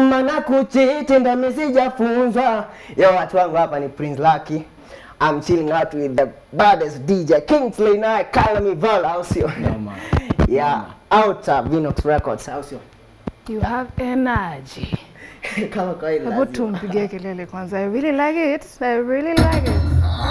kama na kuchiti ndo mimi sijafunzwa. Yo, watu wangu hapa ni Prince Lucky. I'm chilling out with the baddest DJ Kingsley naye call me Val, au sio? Noma. Yeah, out of Vinox Records, au sio? You have energy. Kama kawaida. Hebu lazima. tumpigie kelele kwanza. I really like it. I really like it.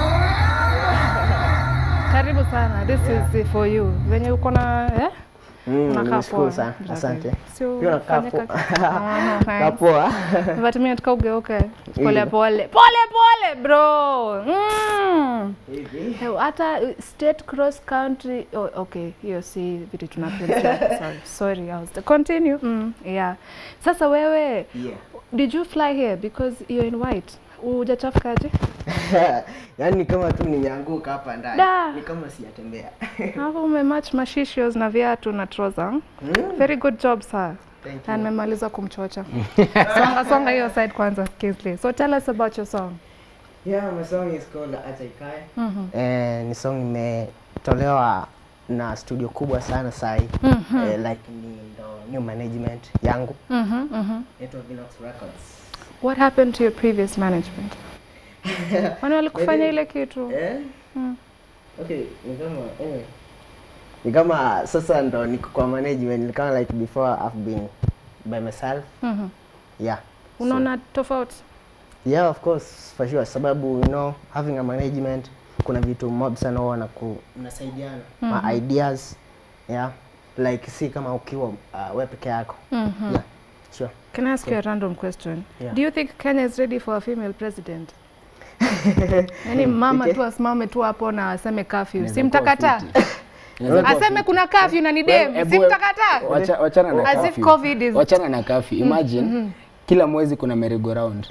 Karibu sana. This is for you. Venye uko na eh? Mm, Unakaa nimeshukuru poa. sana. Brother. Asante. Sio Pia unakaa fanye poa. kazi. Ah, Kaa thanks. poa. But mimi nataka ugeuke pole Hivyo. pole pole pole bro. Mm. Hivi. Eh, Hata uh, state cross country oh, okay, hiyo si vitu tunapenda. sorry, sorry, I was continue. Mm, yeah. Sasa wewe Yeah. did you fly here because you're in white? Hujachafukaje? Yaani ni kama tu nimeanguka hapa ndani. Da. Ni kama sijatembea. Hapo umematch mashishos na viatu na trouser. Mm, Very good job sir. Thank Na you. nimemaliza kumchocha. songa songa hiyo side kwanza Kingsley. So tell us about your song. Yeah, my song is called Acha Ikae. Mhm. Eh, ni song imetolewa na studio kubwa sana sahi. Mhm. Eh, like ni ndo new management yangu. Mhm. Mhm. Inaitwa Vinox Records. What happened to your previous management? Wani walikufanya ile kitu? Eh? Mm. Okay, ni kama anyway. Ni kama sasa ndo niko kwa management, ni kama like before I've been by myself. Mhm. Yeah. Unaona tofauti? Yeah, of course, for sure. Sababu, you know, having a management, kuna vitu mob sana huwa ku mnasaidiana. Ma ideas, yeah. Like si kama ukiwa uh, wewe peke yako. Mhm. Yeah, sure. Can I ask you a random question? Yeah. Do you think Kenya is ready for a female president? Yaani mama Okay. tu asimame tu hapo na aseme curfew. Inaweza Si kuwa mtakataa? fiti. Inaweza kuwa Aseme fiti. kuna curfew na ni dem. Hebu- Si mtakataa? Wacha- Wachana na As if curfew. COVID is- Wachana na curfew. Imagine kila mwezi kuna merry go round.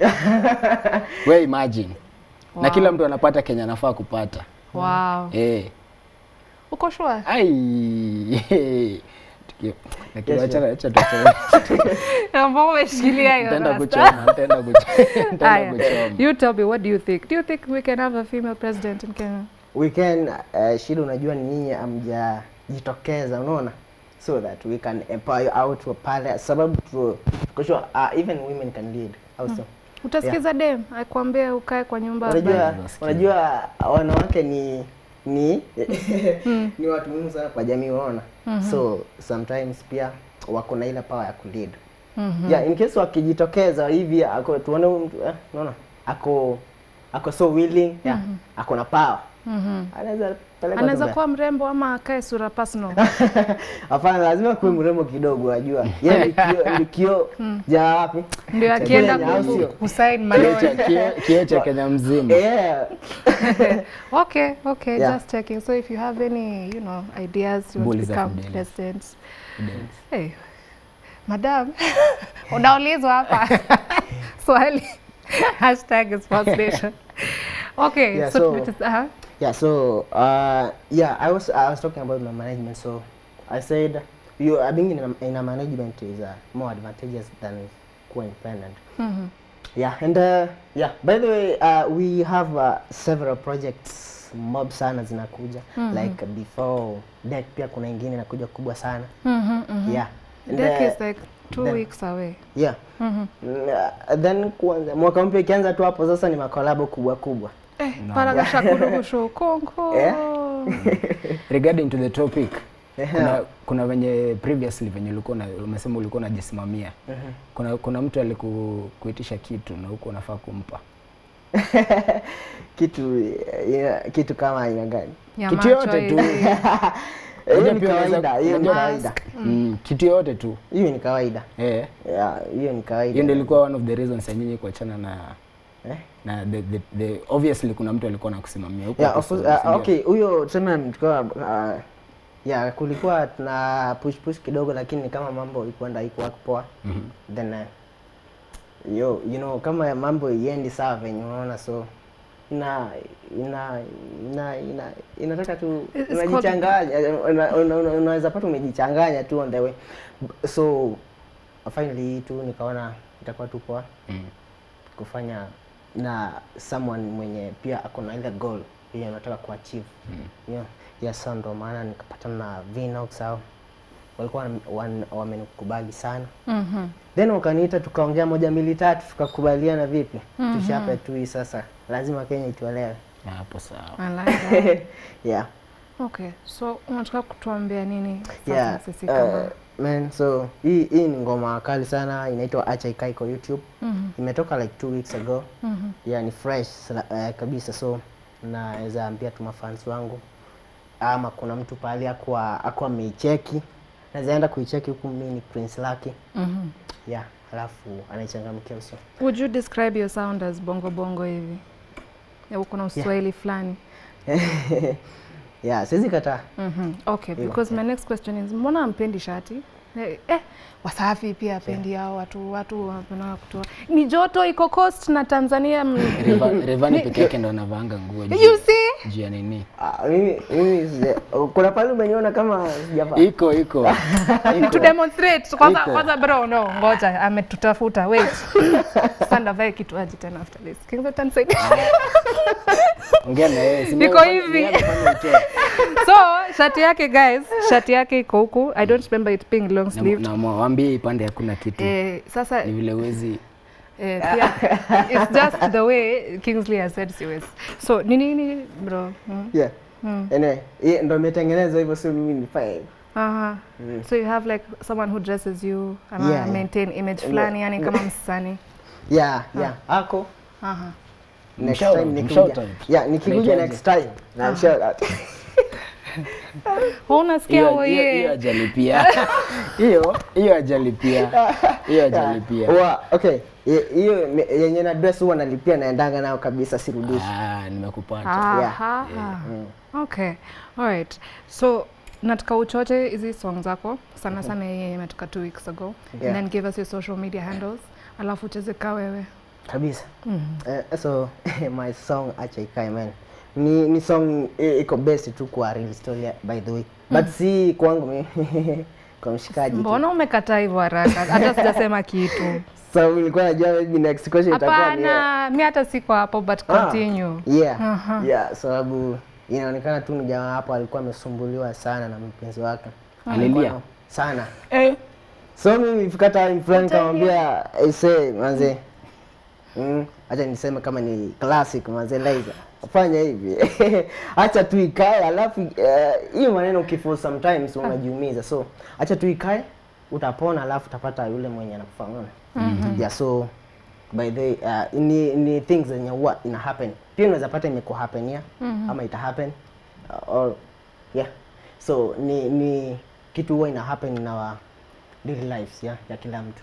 We imagine. Na Wow. kila mtu anapata Kenya anafaa kupata. Wow. Eh. Uko sure? Ai. Tukio. Lakini Yes, wachana acha tuachane. Ambao umeshikilia hiyo. Nitaenda rasta. kuchoma, nitaenda kuchoma. Nitaenda Aya. kuchoma. You tell me what do you think? Do you think we can have a female president in Kenya? We can uh, shida unajua ni nyinyi amjajitokeza unaona so that we can empower you out wa pale sababu tu kwa sure uh, even women can lead also Utasikiza dem akwambie ukae kwa nyumba. unajua Nasikia. unajua wanawake ni ni ni watu muhimu sana kwa jamii unaona so sometimes pia wako na ile power ya kulead yeah in case wakijitokeza hivi ako tuone huyu mtu eh, unaona ako ako so willing yeah ako na power Mhm. anaweza peleka Anaweza tu kuwa mrembo ama akae sura personal. Hapana, lazima kuwe mrembo kidogo, wajua. Yeye ni kio, ni kio ja wapi? Ndio Cha akienda Kenya, au ku- sio? kusign Kioo maneno. cha- kioo- kioo cha Kenya mzima. Yeah. Okay, okay, Yeah. just checking. So if you have any, you know, ideas you want Bully to za become Fidelis. president. Hey, madam, unaulizwa hapa swali. Hashtag is first nation. Okay, Yeah, so, so- it is, uh-huh. Yeah, so uh, yeah, I was I was talking about my management. So I said you uh, being in a, in a management is uh, more advantageous than kuwa independent. Mhm. Yeah, and uh, yeah, by the way, uh, we have uh, several projects mob sana zinakuja like before deck pia kuna ingine inakuja kubwa sana Mhm, mhm. yeah And, Deck uh, is like two then- weeks away. yeah Mhm. Uh, then kuanza mwaka mpya ikianza tu hapo sasa ni makolabo kubwa kubwa Eh, paragasha kurugushu konko. Yeah. regarding to the topic Yeah. kuna, kuna venye previously venye ulikuwa na- umesema ulikuwa unajisimamia kuna, kuna mtu alikuitisha kitu na huko unafaa kumpa kitu yeah, kitu kama aina gani Ya kitu macho yote tu hivi. hiyo Unajua ni pia unaweza- kawaida hiyo ni unajua- kawaida mm, kitu yote tu hiyo ni kawaida eh Yeah, hiyo ni kawaida hiyo ndio ilikuwa one of the reasons ya nyinyi kuachana na Eh? na the, the, the, obviously kuna mtu alikuwa anakusimamia huko yeah, hapo of course, story, uh, si ndio? okay huyo tuseme tulikuwa uh, yeah kulikuwa tuna push push kidogo lakini ni kama mambo ilikuwa haikuwa poa Mhm. then uh, yo you know kama mambo iendi sawa venye unaona so ina ina ina ina inataka tu It's called- unajichanganya una- una- una- unaweza pata umejichanganya tu on the way so finally tu nikaona itakuwa tu poa Mm. kufanya na someone mwenye pia ako na ile goal hiyo anataka kuachieve mm. yeah. yeah, so ndo maana nikapatana na Vinox au walikuwa wan- wan- wamenikubali sana Mhm. then wakaniita tukaongea moja mbili tatu tukakubaliana vipi tushape tu hii sasa lazima kenya ituelewe Na hapo sawa. I like that. yeah Okay, so unataka kutuambia nini sasa yeah sisi kama uh, man so hii hii ni ngoma kali sana inaitwa acha ikae kwa youtube Mhm. imetoka like two weeks ago Mhm. yeah ni fresh uh, kabisa so naweza ambia tu mafans wangu ama kuna mtu pahali akuwa akuwa ameicheki naweza enda kuicheki huku mimi ni prince lucky Mhm. yeah alafu anaichangamkia uso Would you describe your sound as bongo bongo hivi? Ya uko na uswahili fulani. yeah siwezi kataa Mhm. Okay, Hilo, because my next question is mbona ampendi shati? Eh, eh, Wasafi pia apendi hao watu watu wanapenda kutoa. Ni joto iko coast na Tanzania. m- Reva- Revani peke yake ndo anavaanga nguo juu- You see? juu ya nini. Ah, mimi mimi sija- kuna pale umeniona kama sijavaa Iko iko. to demonstrate kwanza Iko. kwanza bro no ngoja ametutafuta wait sasa vae kitu aje tena after this King Sultan said Ongea na yeye. si Iko mimi nafanya- hivi. mimi nafanya utoe. so shati yake guys shati yake iko huku i don't remember it being long Na- sleeved na mwambie ipande hakuna kitu. eh sasa Ni vile uwezi eh, pia it's just the way Kingsley has said siwezi so ni nini bro mm. yeah Mm. anyway hii ndo imetengenezwa hivyo sio mimi nifanye Aha. so you have like someone who dresses you ama Yeah, yeah. maintain image fulani yani kama msanii yeah yeah ako aha next Mshout time out, nikikuja mshout out. yeah nikikuja Unaitwaje? next time na shout out Wewe unasikia hiyo huo hiyo- ye hiyo ajalipia. Hiyo hiyo ajalipia. Hiyo ajalipia. Wa- okay Ye- hiyo ni- yenye na dress huwa nalipia naendanga nayo kabisa sirudishi Ah, nimekupata. Aha. Okay. Alright. So nataka uchoche hizi song zako sana sana hii yenye imetoka two weeks ago Yeah. and then give us your social media handles alafu ucheze ka wewe kabisa Eh, so my song acha ikae man ni, ni song i- iko best tu kwa real story by the way but si kwangu mimi kwa mshikaji tu. mbona umekataa hivyo haraka hata sijasema kitu so nilikuwa najua maybe next question itakuwa ni hapana mi hata siko hapo but Ah, continue yeah Aha. yeah sababu inaonekana tu ni jamaa hapo alikuwa amesumbuliwa sana na mpenzi wake Alilia. Alikuwa- sana Eh, so mimi nilifika time fulani kamwambia aise manze mm, acha niseme kama ni classic manze Liza fanya hivi acha tu ikae alafu eh, hiyo maneno ukifo sometimes unajiumiza so acha tu ikae utapona alafu utapata yule mwenye anakufahamu yeah so by the way, uh, ni, ni things zenye huwa ina happen pia unaweza pata imeko happen yeah ama ita happen uh, or yeah so ni ni kitu huwa ina happen in our daily lives yeah, ya kila mtu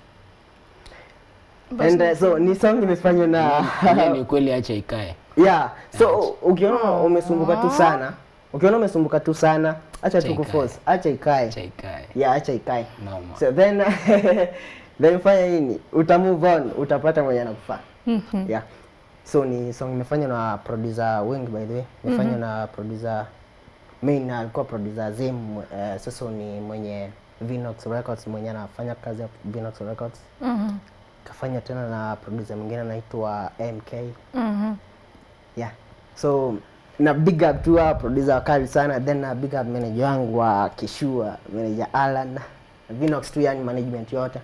and uh, so ni song imefanywa na hiyo ni kweli acha ikae. yeah so ukiona umesumbuka tu sana ukiona umesumbuka tu sana acha Acha tu kuforce acha ikae Acha ikae. yeah acha ikae Noma. so then then fanya nini uta move on utapata mwenye anakufaa yeah so ni song imefanywa na producer wengi by the way imefanywa na producer main alikuwa producer Zim uh, sasa ni mwenye Vinox Records mwenye anafanya kazi ya Vinox Records Mhm. kafanya tena na producer mwingine anaitwa MK Mhm. yeah so na big up tu wa producer wakali sana then na big up manager wangu wa Kishua manager Alan Vinox tu yani management yote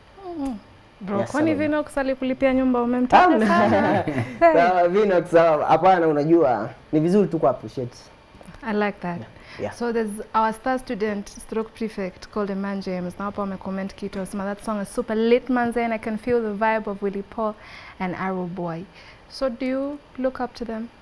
bro Yes, kwani sababu- Vinox alikulipia nyumba umemtaja sana Sawa, Vinox sawa. hapana unajua ni vizuri tu ku appreciate I like that. Yeah. So there's our star student stroke prefect called Eman James. Na hapo amecomment kitu asema that song is super lit manze and I can feel the vibe of Willie Paul and Arrow Boy. So do you look up to them?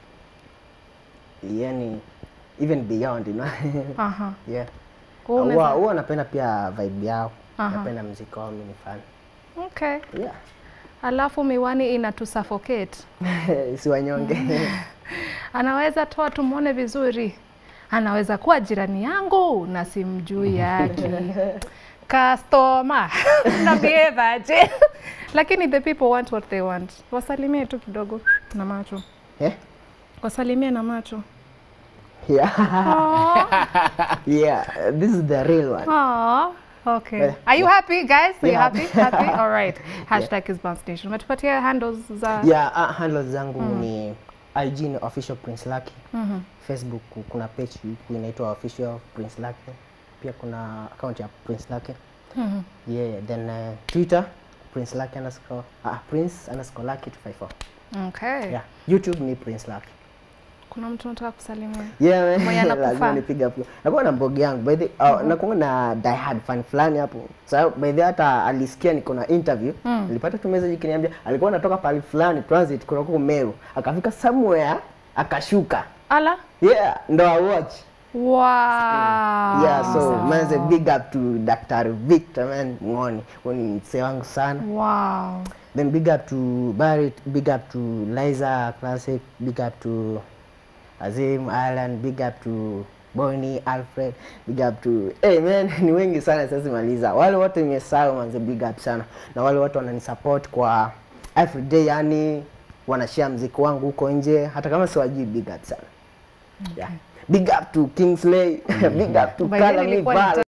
yani even beyond you know Aha. yeah Wewe huwa unaweza- huwa napenda pia vibe yao Aha. napenda muziki wao mimi ni fan Okay. yeah Alafu miwani inatu suffocate. si wanyonge Anaweza toa tumwone vizuri. Anaweza kuwa jirani yangu na simjui yake. Customer. Na behave aje. Lakini the people want what they want. Wasalimie tu kidogo na macho. eh Wasalimie na macho. yeah Aww. yeah this is the real one Aww. Okay. Eh, Are you happy guys? Are you Yeah. happy? Happy? All right. Hashtag is Bounce Nation. Umetupatia handles za yeah uh, handles zangu ni IG ni official Prince Lucky Mhm. Facebook kuna page huku inaitwa official Prince Lucky pia kuna account ya Prince Lucky. Mhm. Yeah, then uh, Twitter Prince Lucky underscore ah, Prince underscore Lucky 254. Okay. Yeah, YouTube ni Prince Lucky. Kuna mtu nataka kusalimia. Yeah, man. Mwenye anakufaa. lazima nipige hapo. Nakuwa na mbogi yangu by the uh, nakuwa na die hard fan fulani hapo. So by the hata alisikia niko na interview, nilipata tu message ikiniambia alikuwa anatoka pale fulani transit kuna huko Meru. Akafika somewhere akashuka. Ala. Yeah, ndo I watch. Wow. Yeah, so manze big up to Dr. Victor man Ngoni. Huyu ni msee wangu sana. Wow. Then big up to Barrett, big up to Liza Classic, big up to Azim Alan, big up to Bonnie Alfred, big up to hey man, ni wengi sana sasa maliza. Wale wote nimesahau manze, big up sana. Na wale watu wananisupport kwa everyday, yani wanashare mziki wangu huko nje, hata kama siwajui, big up sana. Yeah. Big up to Kingsley, big up to By the way, Kala nilikuwa Mivala.